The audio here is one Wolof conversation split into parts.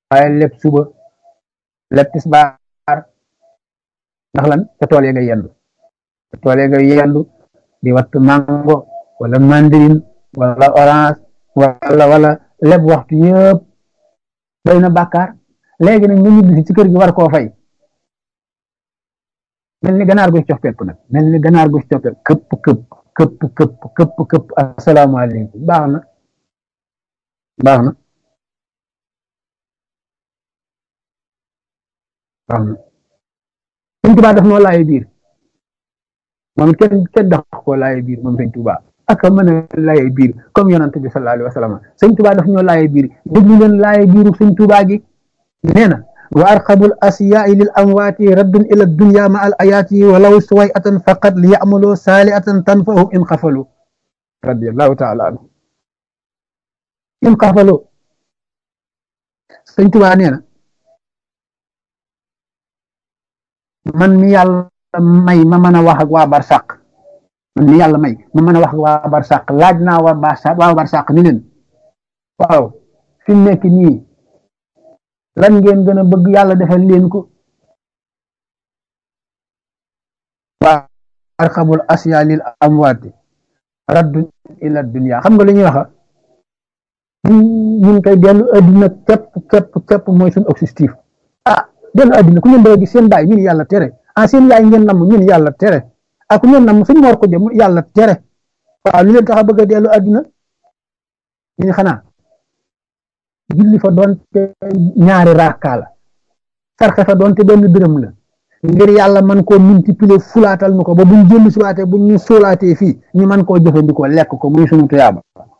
waaye lépp suba lépp tisbaar ndax lan ca tool ya nga yendu ca tool ya nga yendu di watt mango wala mandarine wala orange wala wala lépp waxtu yëpp doy na bàkkaar léegi nag nga ñibbisi ci kër gi war koo fay mel ni ganaar gu coppeeku nag mel ni ganaar gu coppeeku këpp këpp këpp këpp këpp këpp asalaamaaleykum baax na baax na baax na sëñ Tuubaa daf noo laaye biir moom it kenn kenn dax koo laaye biir moom sëñ Tuubaa ak a mën a laaye biir comme yonant bi sallallahu alayhi wa sallam sëñ Tuubaa daf ñoo laaye biir déglu leen laaye biiru sëñ Tuubaa gi nee na wa arqabul asiyaai lil amwaati raddun ila dunya ma al ayaati walaw suwayatan faqat li yamalu saaliatan tanfahum in xafalu radiallahu taala anhu in xafalu sëñ Tuubaa nee na man mi yàlla may ma mën a wax ak waa barsàq man mi yàlla may ma mën a wax ak waa barsàq laaj naa waa barsàq waa barsàq ni leen waaw fi mu nekk nii lan ngeen gën a bëgg yàlla defal leen ko waa arxabul asya lil amwaati raddun ila dunya xam nga lu ñuy waxa ñun koy dellu adduna képp képp képp mooy suñu objectif ah dellu adduna ku ngeen bëgg gis seen baay ñun yàlla tere ah seen yaay ngeen namm ñun yàlla tere ah ku ngeen namm suñ moor ko jëm yàlla tere waaw lu leen tax a bëgg a dellu adduna ñu xanaa julli fa doonte ñaari raaka la sarxe fa doonte benn dërëm la ngir yàlla man koo multiplier fulaatal nu ko ba buñ jëlli si waatee buñ ñu sóolaatee fii ñu man koo jëfandikoo lekk ko muy sunu tuyaaba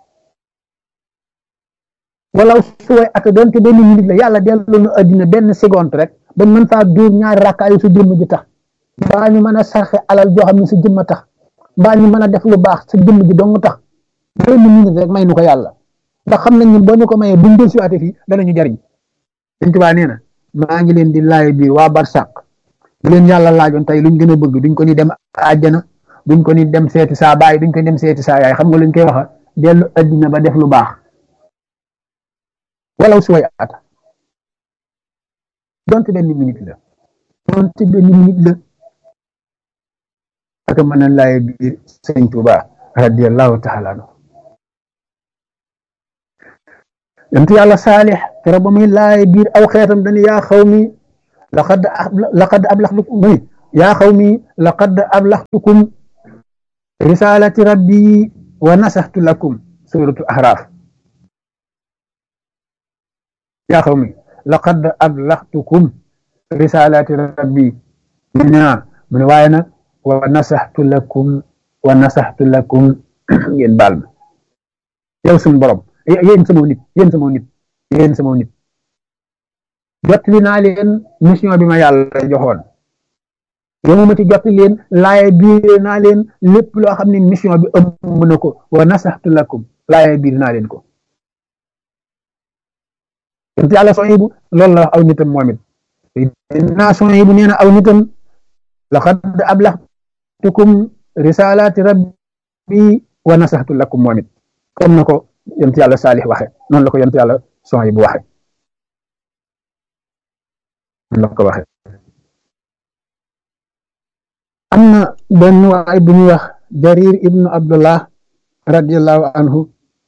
wala suway ak doonte benn minute la yàlla dellu nu addina benn seconde rek bañ mën faa dóor ñaari raaka yu sa jëmm ji tax mbaa ñu mën a sarxe alal joo xam ne sa jëmm a tax mbaa ñu mën a def lu baax sa jëmm ji dong tax benn minute rek may nu ko yàlla ndax xam nañ ñun boo ñu ko mayee buñ del siwaate fii danañu jariñ Sëñ Tuubaa nee na maa ngi leen di laay biir waa barsàq bu leen yàlla laajoon tey luñ gën a bëgg duñ ko ni dem àjjana duñ ko ni dem seeti saa baay duñ ko ni dem seeti saa yaay xam nga luñ koy waxa dellu addina ba def lu baax walaw si way ata donte benn minute la donte benn minute la ak mën a laay biir Sëñ Tuubaa radiyallahu taala anhu yonent yàlla saalix keroog ba muy laay biir aw xeetam dañu yaa xaw mi laqad laqad ablaxtukum muy yaa xaw mi laqad ablaxtukum risalati rabbi wa nasaxtu lakum suratu ahraaf yaa xaw mi laqad ablaxtukum risalati rabbi mu ne mu ne waaye nag wa nasaxtu lakum wa nasaxtu lakum ngeen baal ma yow suñu borom yéen sama nit yéen sama nit yéen sama nit jottali naa leen mission bi ma yàlla joxoon yow ma ci jottali leen laaye biir naa leen lépp loo xam ne mission bi ëmb na ko wa nasaxtu lakum laaye biir naa leen ko yonent yàlla Sohaybu loolu la wax aw nitam moom it naa Sohaybu nee na aw nitam laqad ablaxtukum risalaati rabbi wa nasaxtu lakum moom it comme na ko yonent yàlla saalix waxe noonu la ko yonent yàlla son yi bu waxe noonu la ko waxe am na benn waay bu ñuy wax jarir ibnu abdullah radiallahu anhu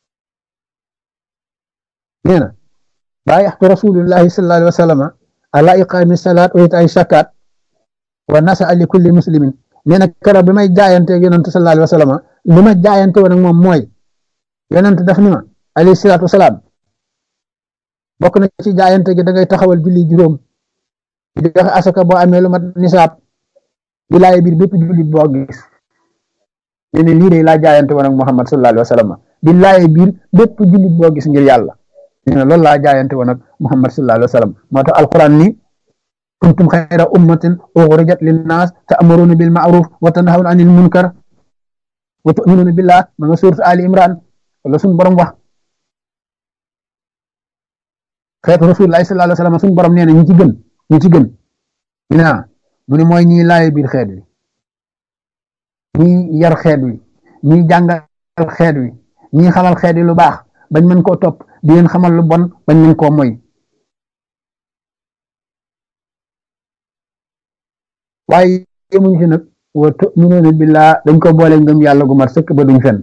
nee na baayaxtu rasulullahi sallallahu alayhi wa sallama ala iqaami salaat wa itaay shakat wa nasa li kulli muslimin nee na keroog bi may jaayante ak yonent sallallahu alayhi wa sallama li ma jaayante woon ak moom mooy yonent daf ni ma alayhi salaatu wasalaam bokk na ci jaayante gi da ngay taxawal julli juróom di joxe asaka boo amee lu mat nisaab di laay biir bépp jullit boo gis ne ne lii de laa jaayante woon ak Muhammad sallallahu alayhi wa sallam di laay biir bépp jullit boo gis ngir yàlla ne ne loolu laa jaayante woon ak Muhammad sallallahu alayhi wa sallam moo tax alquran ni kuntum xayra ummatin uxrijat linnaas ta'muruna bil ma'ruf wa tanhawna anil munkar wa tu'minuna billah ma nga suurat Ali Imran wala suñu borom wax xeetu rasulullahi sallallahu alayhi wa sallam suñu borom nee na ñi ci gën ñi ci gën naa mu ne mooy ñiy laaye biir xeet wi ñiy yar xeet wi ñiy jàngal xeet wi ñiy xamal xeet wi lu baax bañ mën koo topp di leen xamal lu bon bañ mën koo moy waaye yemuñ fi nag wa tuminuuna billaa dañ ko boole ngëm yàlla gu mat sëkk ba duñ fen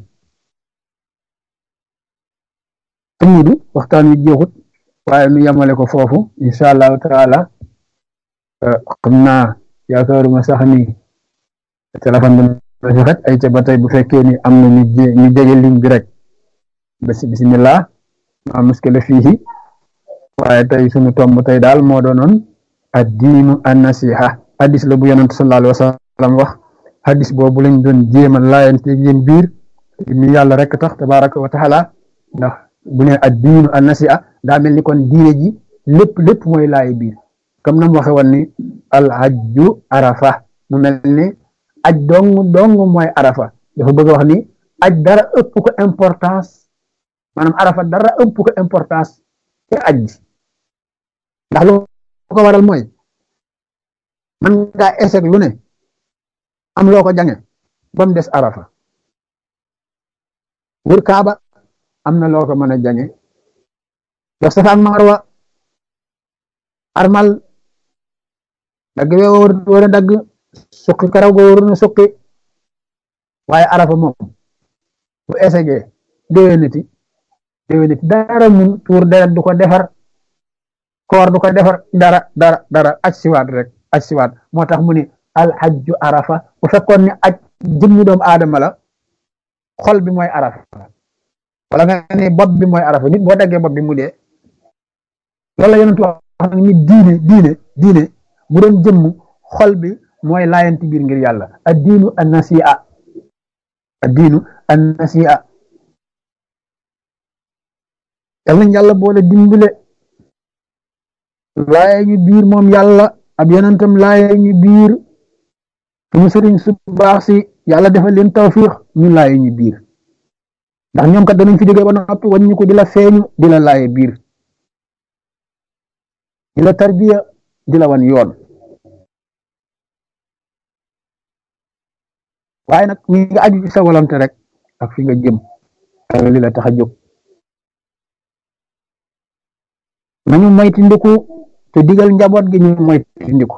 amudu waxtaan wi jeexut waaye nu yemale ko foofu incha allahu taala xam naa yaakaaruma sax ni téléphone bi na xet ay ca ba tey bu fekkee ni am na ñu jege ligne bi rek basi bismillah ma muskila fiihi waaye tey sunu tomb tey daal moo doonoon ad diinu an nasiha hadis la bu yonent sallallahu alayhi wa sallam wax hadis boobu lañ doon jéema laayante yéen biir ni yàlla rek tax tabaraka wa taala ndax bu ne ad diinu an nasiha daa mel ni kon diine ji lépp lépp mooy laay biir comme nam waxe woon ni al hajju arafa mu mel ni aj dong dong mooy arafa dafa bëgg wax ni aj dara ëpp ko importance maanaam arafa dara ëpp ko importance te aj ndax lu ko waral mooy man ngaa échec lu ne am loo ko jange ba mu des arafa wër kaaba am na loo ko mën a jange def safa ak marwa armal dagg we war a dagg suqi karaw go waru na suqi waaye arafa moom bu échecgee déwéniti déwéniti dara mun tuur deret du ko defar koor du ko defar dara dara dara aj siwaat rek aj siwaat moo tax mu ni alxajju arafa bu fekkoon ni aj jëmmi doomu aadama la xol bi mooy arafa wala nga ne bopp bi mooy arafa nit boo daggee bopp bi mu dee loolu la yonentu wax ni diine diine diine bu doon jëmm xol bi mooy laayanti biir ngir yàlla ad diinu an nasi'a ad diinu an nasi'a yal nañ yàlla boole dimbale laaye ñu biir moom yàlla ab yonentam laaye ñu biir suñu sëriñ su baax si yàlla defal leen tawfiix ñu laaye ñu biir ndax ñoom kat danañ fi jógee ba noppi wañ ñu ko di la feeñu di la laaye biir di la tarbiya di la wan yoon waaye nag mi nga aju ci sa volonté rek ak fi nga jëm ak li la tax a jóg nañu moyti ndiku te digal njaboot gi ñu moyti ndiku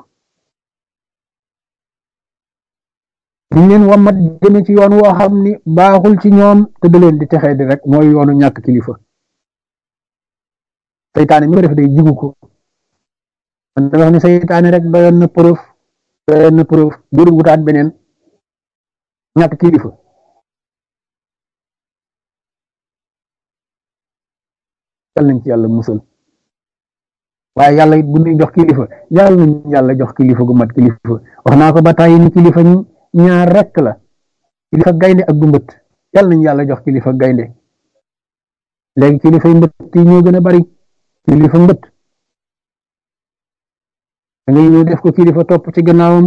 ñu leen wamat jëme ci yoon woo xam ni baaxul ci ñoom te da leen di texee di rek mooy yoonu ñàkk kilifa seytaane mi ko def day jigu ko man da wax ni seytaane rek doyoon na preuve doyoon na preuve jurul wutaat beneen ñàkk kilifa yal nañ ci yàlla musal waaye yàlla it bu ñuy jox kilifa yàlla nañ yàlla jox kilifa gu mat kilifa wax naa ko ba tàyyi ni kilifa ñaar rekk la kilifa gaynde ak gu mbët yàlla nañ yàlla jox kilifa gaynde léegi kilifa yi mbët yi ñoo gën a bari kilifa mbët da ngay ñëw def ko kilifa topp ci gannaawam